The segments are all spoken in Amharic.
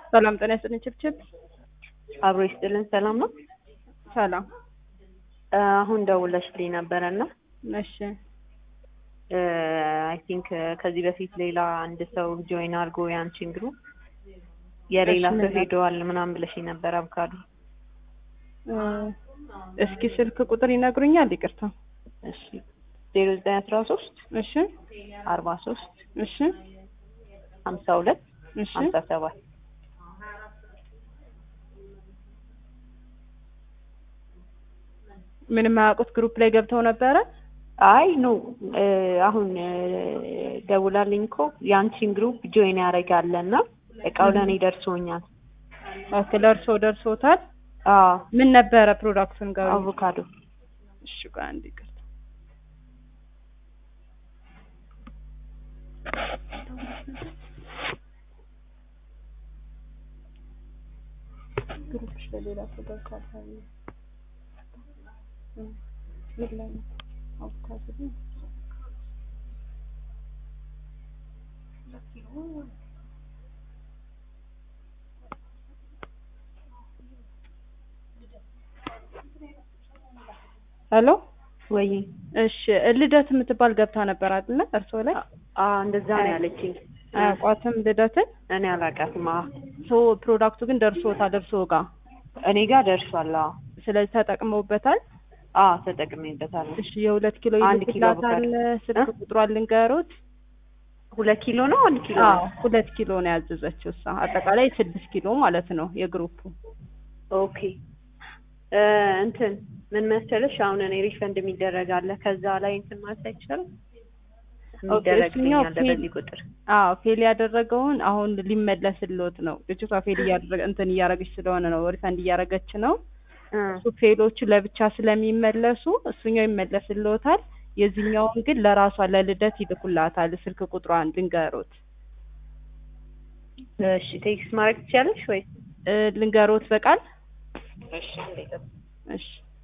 ሰላም ጤና ይስጥልኝ። ችብችብ አብሮ ይስጥልን። ሰላም ነው። ሰላም። አሁን ደውለሽልኝ ነበረና እሺ አይ ቲንክ ከዚህ በፊት ሌላ አንድ ሰው ጆይን አድርጎ ያንቺን ግሩፕ የሌላ እሺ፣ ሰው ምን ሄደዋል ምናምን ብለሽኝ ነበር። አብካዱ እ፣ እስኪ ስልክ ቁጥር ይነግሩኛል? ይቅርታ። እሺ ዜሮ ዘጠኝ አስራ ሶስት እሺ አርባ ሶስት እሺ ሀምሳ ሁለት እሺ ሀምሳ ሰባት ምንም አያውቁት ግሩፕ ላይ ገብተው ነበረ። አይ ኖ አሁን እ፣ ደውላልኝ እኮ የአንቺን ግሩፕ ጆይን ያደርጋለና እቃው ለእኔ ደርሶኛል። ኦኬ ለእርሶ ደርሶታል። አዎ ምን ነበረ ፕሮዳክቱን ጋር? አቮካዶ እሺ ቆይ አንድ ይቅርታ። ግሩፕሽ ለሌላ ሰው ገብቷል። እ፣ ምን ላይ ነው? አቮካዶ ነው። ሄሎ ወይ እሺ ልደት የምትባል ገብታ ነበር አይደለ? እርሶ ላይ አ እንደዛ ነው ያለችኝ። አያውቋትም ልደትን። እኔ አላውቃትም። አዎ ሶ ፕሮዳክቱ ግን ደርሶታል እርሶ ጋር። እኔ ጋር ደርሷል። አዎ ስለዚህ ተጠቅመውበታል። አዎ ተጠቅሜበታለሁ። እሺ የሁለት ኪሎ አንድ ኪሎ ይልክላታል። አቮካዶ። ስልክ እ? ቁጥሯን ልንገሮት። ሁለት ኪሎ ነው አንድ ኪሎ አዎ ነው? ሁለት ኪሎ ነው ያዘዘችው እሷ። አጠቃላይ ስድስት ኪሎ ማለት ነው የግሩፑ። ኦኬ እ፣ እንትን ምን መሰለሽ አሁን እኔ ሪፈንድ የሚደረግ አለ ከዛ ላይ እንትን ማለት አይቻልም። ኦኬ፣ የሚደረግልኝ እሱኛው አለ ፌል- በዚህ ቁጥር አዎ ፌል ያደረገውን አሁን ሊመለስልዎት ነው። ልጅቷ ፌል እያደረገ እንትን እያደረገች ስለሆነ ነው ሪፈንድ እያደረገች ነው። እ፣ እሱ ፌሎቹ ለብቻ ስለሚመለሱ እሱኛው ይመለስልዎታል። የዚህኛውን ግን ለራሷ ለልደት ይልኩላታል። ስልክ ቁጥሯን ልንገሮት እሺ ቴክስት ማድረግ ትችያለሽ ወይ? እ፣ ልንገሮት በቃል እሺ አንዴ ጠብቂ። እሺ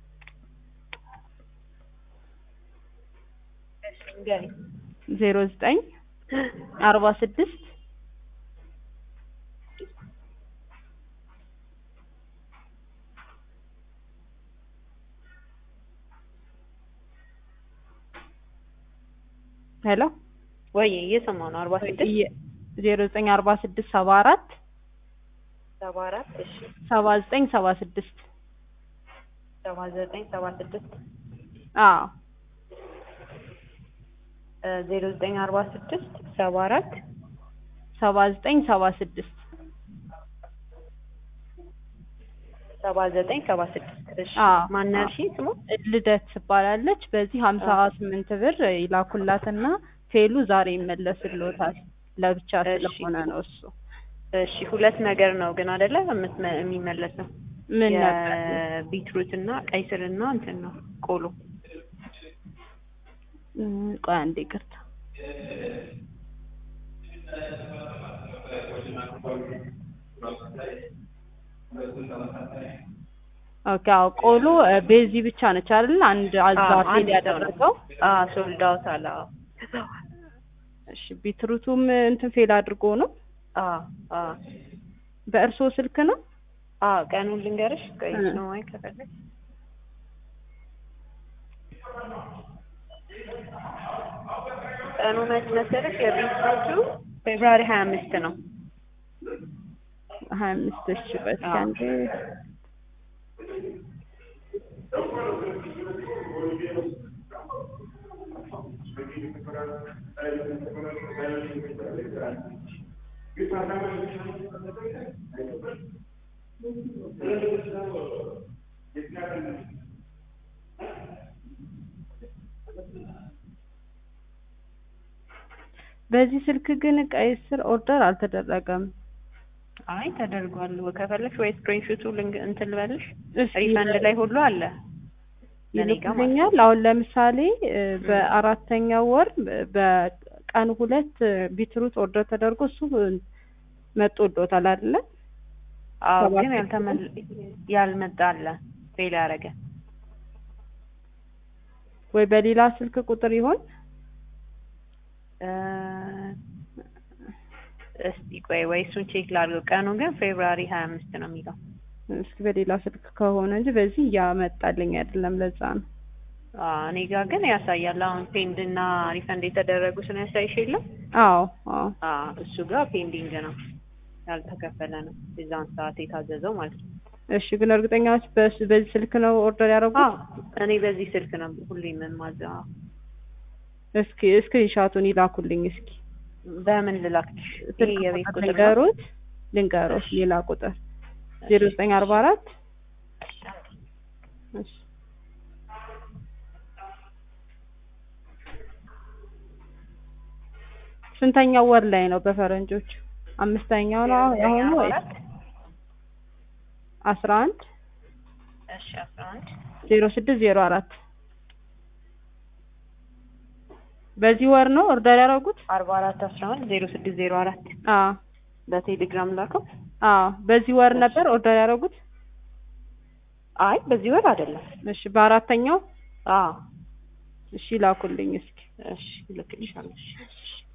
እሺ ንገሪኝ። ዜሮ ዘጠኝ አርባ ስድስት ሄሎ ወይ እየሰማሁ ነው። አርባ ስድስት ዜሮ ዘጠኝ አርባ ስድስት ሰባ አራት ሰባ አራት እሺ ሰባ ዘጠኝ ሰባ ስድስት ሰባ ዘጠኝ ሰባ ስድስት አዎ ዜሮ ዘጠኝ አርባ ስድስት ሰባ አራት ሰባ ዘጠኝ ሰባ ስድስት ሰባ ዘጠኝ ሰባ ስድስት እሺ አዎ። ማን ያልሽኝ ስሙ? ልደት ትባላለች። በዚህ ሀምሳ ስምንት ብር ይላኩላትና ፌሉ ዛሬ ይመለስልዎታል። ለብቻ እሺ። ስለሆነ ነው እሱ። እሺ ሁለት ነገር ነው ግን አይደለ የምትመ- የሚመለሰው ምን ነበር? የቢትሩት እና ቀይ ስር እና እንትን ነው ቆሎ እም፣ ቆይ አንዴ ይቅርታ። ኦኬ አዎ፣ ቆሎ እ፣ ቤዚ ብቻ ነች አይደል? አንድ አዛ አዎ፣ ፌል አንድ ሰው ነው። ያደረገው። አዎ ሶልድ አውት አለ አዎ እሺ ቢትሩቱም እንትን ፌል አድርጎ ነው። አዎ አዎ በእርስዎ ስልክ ነው? አዎ ቀኑን ልንገርሽ ቆይ እ። ነው ወይ ከፈለግሽ ቀኑ መች መሰለሽ የቢትሩቱ ፌብሩዋሪ ሀያ አምስት ነው ሀያ አምስት እሺ ቆይ እስኪ አዎ። አንዴ በዚህ ስልክ ግን ቀይ ስር ኦርደር አልተደረገም። አይ ተደርጓል ከፈለግሽ ወይ ስክሪንሾቱ ልንግ እንትን ልበልሽ እሺ ሪፈንድ ላይ ሁሉ አለ እኔ ጋር ማለት ነው። ይልኩልኛል። አሁን ለምሳሌ እ፣ በአራተኛው ወር እ፣ በቀን ሁለት እ፣ ቢትሩት ኦርደር ተደርጎ እሱ እ፣ መጥቶልዎታል አይደለ? አዎ ሰባት ግን ያልተመል ያልመጣ አለ ፌል ያደረገ ወይ በሌላ ስልክ ቁጥር ይሆን? እ፣ እስቲ ቆይ ወይ እሱን ቼክ ላድርገው። ቀኑ ግን ፌብራሪ ሀያ አምስት ነው የሚለው። እስኪ በሌላ ስልክ ከሆነ እንጂ በዚህ እያመጣልኝ አይደለም። ለዛ ነው። አዎ እኔ ጋር ግን ያሳያል። አሁን ፔንድ እና ሪፈንድ የተደረጉትን ያሳይሽ የለም? አዎ አዎ አዎ እሱ ጋር ፔንዲንግ ነው ያልተከፈለ ነው የዛን ሰዓት የታዘዘው ማለት ነው። እሺ ግን እርግጠኛ ነሽ በስ- በዚህ ስልክ ነው ኦርደር ያደረጉት? አዎ እኔ በዚህ ስልክ ነው ሁሌ የምማዘው። አዎ። እስኪ ስክሪንሻቱን ይላኩልኝ እስኪ በምን ልላክልሽ? ይሄ ስልክ የቤት ቁጥር ቁጥር ነው? ልንገሩት ልንገሩት ሌላ ቁጥር ዜሮ ዘጠኝ አርባ አራት እሺ ስንተኛው ወር ላይ ነው በፈረንጆች? አምስተኛው ነው አሁን ወይ አስራ አንድ እሺ አስራ አንድ ዜሮ ስድስት ዜሮ አራት በዚህ ወር ነው ኦርደር ያደረጉት? አርባ አራት አስራ አንድ ዜሮ ስድስት ዜሮ አራት አዎ በቴሌግራም ላከው። አዎ በዚህ ወር ነበር ኦርደር ያደረጉት? አይ በዚህ ወር አይደለም። እሺ በአራተኛው አዎ እሺ ላኩልኝ እስኪ እሺ ልክልሻለሁ። እሺ